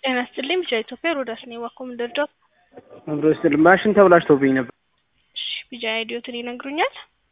ጤና ይስጥልኝ ብቻ ኢትዮጵያ ሮዳስ ነኝ ዋኮ ምንደርጃ አብሮ ስል ማሽን ተብላሽቶብኝ ነበር። እሺ ቢጃ አይዲዮትን ይነግሩኛል?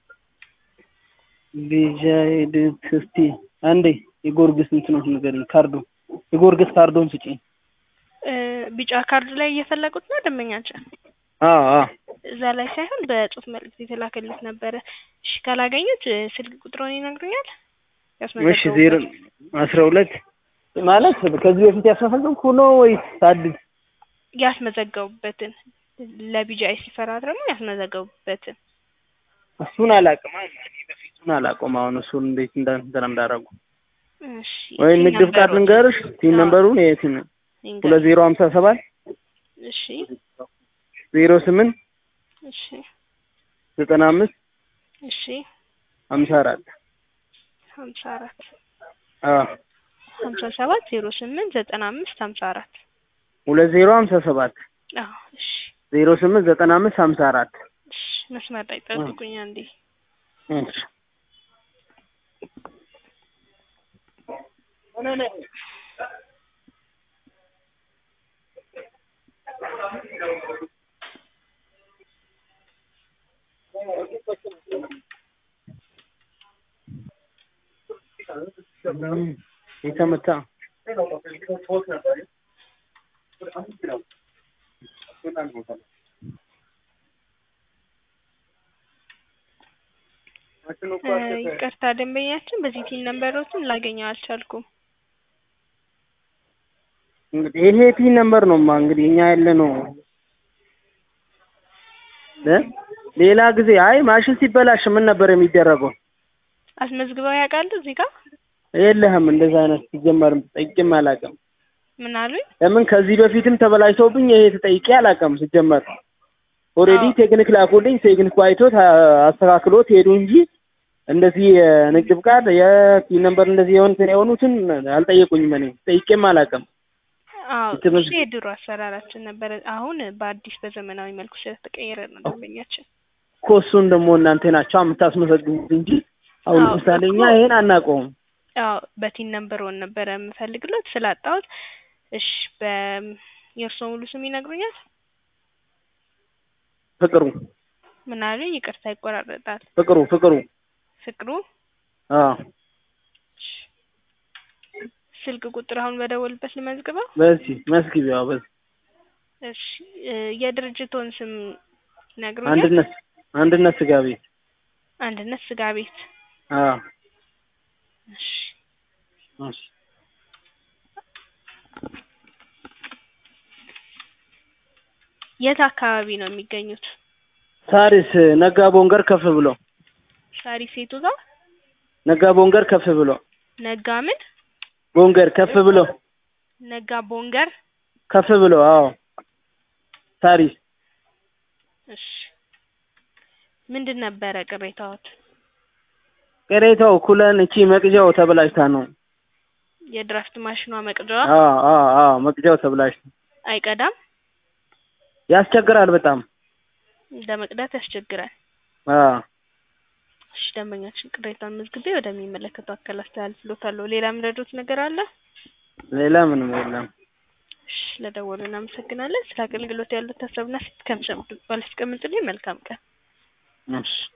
ቢጃ ሄድት እስቲ አንዴ የጎርግስ እንትኖች ንገሪኝ። ካርዱ የጎርግስ ካርዶን ስጪኝ። እ ቢጫ ካርድ ላይ እየፈለጉት ነው ደንበኛችን? አዎ አዎ እዛ ላይ ሳይሆን በጽሁፍ መልእክት የተላከልት ነበረ። እሺ ካላገኙት እ ስልክ ቁጥሮን ይነግሩኛል? እሺ ዜሮ አስራ ሁለት ማለት ከዚህ በፊት ያስመዘገብኩ ነው ወይስ አዲስ? ያስመዘገቡበትን ለቢጃይ ሲፈራረሙ ያስመዘገቡበትን እሱን አላውቅም። እኔ በፊቱን አላውቅም። አሁን እሱን እንዴት እንደ እንትን እንዳደረጉ እሺ ወይ ንግድ ፍቃድ ልንገርሽ። ቲን ነምበሩን የቲን ሁለት ዜሮ ሀምሳ ሰባት እሺ ዜሮ ስምንት እሺ ዘጠና አምስት እሺ ሀምሳ አራት ሀምሳ አራት አዎ ሀምሳ ሰባት ዜሮ ስምንት ዘጠና አምስት ሀምሳ አራት ሁለት ዜሮ ሀምሳ ሰባት አዎ እሺ ዜሮ ስምንት ዘጠና አምስት ሀምሳ አራት እሺ መስመር ላይ ጠብቁኝ አንዴ እሺ የተመታ እ ይቅርታ ደንበኛችን በዚህ ቲን ነምበሮችን ላገኘው አልቻልኩም። እንግዲህ ይሄ ቲን ነምበር ነውማ እንግዲህ እኛ ያለ ነው እ ሌላ ጊዜ አይ ማሽን ሲበላሽ ምን ነበር የሚደረገው? አስመዝግበው ያውቃሉ እዚህ ጋር? የለህም እንደዛ አይነት ሲጀመርም ጠይቄም አላውቅም። ምን አሉኝ? ለምን ከዚህ በፊትም ተበላሽተውብኝ ይሄ ተጠይቄ አላውቅም። ሲጀመር ኦልሬዲ አዎ። ቴክኒክ ላኩልኝ። ቴክኒክ አይቶት አ- አስተካክሎት ሄዱ እንጂ እንደዚህ የንግድ ፍቃድ የቲን ነምበር እንደዚህ የሆኑትን የሆኑትን አልጠየቁኝም። እኔ ጠይቄም አላውቅም። አዎ ትምህርት- እሱ የድሮ አሰራራችን ነበረ። አሁን በአዲስ በዘመናዊ መልኩ ስለተቀየረ ነው ደንበኛችን። እኮ እሱን ደግሞ እናንተ ናቸው የምታስመዘግቡት እንጂ አሁን አዎ፣ ለምሳሌ እኛ እኮ- ይሄን አናውቀውም። አዎ በቲን ነምበር ወን ነበረ የምፈልግሎት ስላጣሁት። እሺ በ የእርስዎ ሙሉ ስም ይነግሩኛል? ፍቅሩ ምን አሉኝ? ይቅርታ ይቆራረጣል። ፍቅሩ ፍቅሩ ፍቅሩ አዎ እሺ። ስልክ ቁጥር አሁን በደወልበት ልመዝግበው? በዚህ መስጊቢያው በዚህ እሺ እ የድርጅቶን ስም ይነግሩኛል? አንድነት አንድነት ስጋ ቤት አንድነት ስጋ ቤት። አዎ እሺ እሺ የት አካባቢ ነው የሚገኙት? ሳሪስ ነጋ ቦንገር ከፍ ብሎ ሳሪ ሴቱ ጋር ነጋ ቦንገር ከፍ ብሎ ነጋ ምን ቦንገር ከፍ ብሎ ነጋ ቦንገር። ከፍ ብሎ አዎ ሳሪስ እሺ ምንድን ነበረ ቅሬታዎት? ቅሬታው ኩለን እቺ መቅጃው ተበላሽታ ነው። የድራፍት ማሽኗ መቅጃዋ አዎ አዎ አዎ መቅጃው ተበላሽታ አይቀዳም፣ ያስቸግራል በጣም እንደ መቅዳት ያስቸግራል። አዎ እሺ ደንበኛችን ቅሬታውን መዝግቤ ወደሚመለከተው አካል አስተላልፍሎታለሁ። ሌላ የምረዱት ነገር አለ? ሌላ ምንም የለም። እሺ ለደወሉ እናመሰግናለን። ስለ አገልግሎት ያሉት ሀሳብና ሴት ከምሰምቱ ባላስቀምጡልኝ መልካም ቀን። እሺ